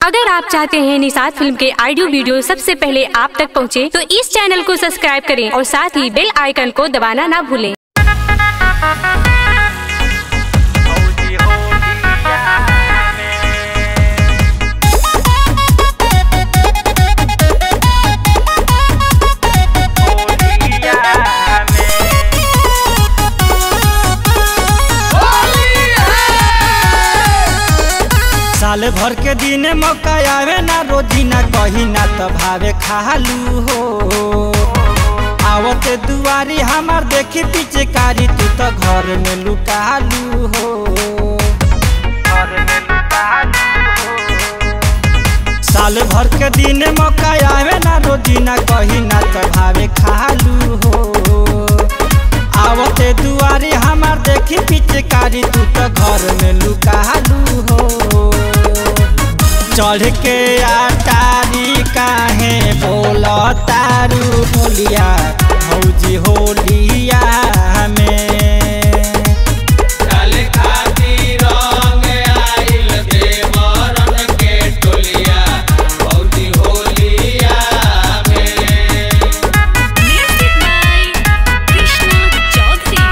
अगर आप चाहते हैं निषाद फिल्म के ऑडियो वीडियो सबसे पहले आप तक पहुंचे, तो इस चैनल को सब्सक्राइब करें और साथ ही बेल आइकन को दबाना ना भूलें हौदी होलिया में होलिया साल भर के दिन मौका आवे ना रोजीना कहीं ना तो भावे खालू हो आवते दुआरी हमार देखी पीछे कारी तू तो घर में लुकालू हो घर में लुकालू साल भर के दिन मौका आवे ना रोजीना कहीं ना तो भावे खालू हो आवते दुआरी हमार देखी पीछे कारी तू तो घर में लुकालू हो चढ़ के आटारी काहे बोल तारू बोलिया भौजी होलिया में डाल खातिर रंग आइल देवरन के टोलिया भौजी होलिया में Music by Krishna Chaudhary.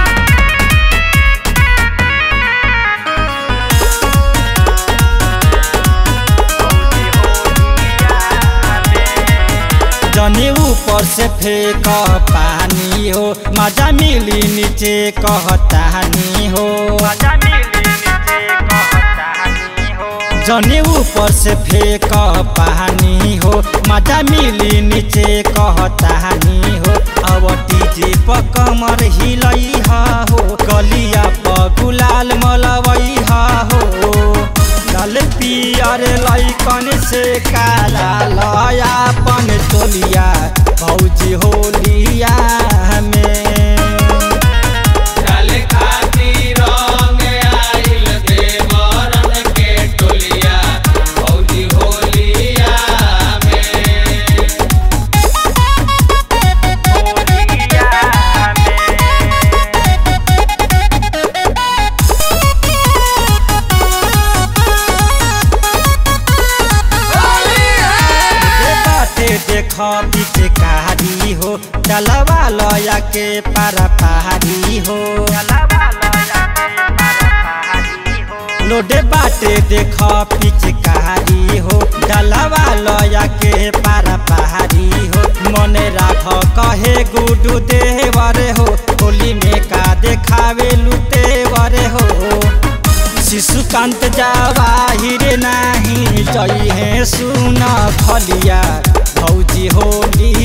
हौदी होलिया में जनी ऊपर से फेंक पानी हो मजा मिली नीचे कहतानी हो मजा मिली नीचे कहतानी हो जनी ऊपर से फेंक पानी हो मजा मिली नीचे कहतानी हो अब डीजे पर कमर हिलई हो गलिया पर गुलाल मलवई हो लाल पियर लैकन से काला लयापन टोलिया भौजी होलिया में डाल खातिर रंग आइल देवरन के टोलिया भौजी होलिया में होलिया में ए बाटे देख पिचकारी हो डलवा लया के पारा पहाड़ी हो लोडे बाटे देख पिचकारी हो डलवा लया के पारा पहाड़ी हो मने राख कहे गुडू देवर हो होली में का देखावे लुतेवर हो शिशुकांत जावाहिर नाही जई है सुन खलिया भौजी होली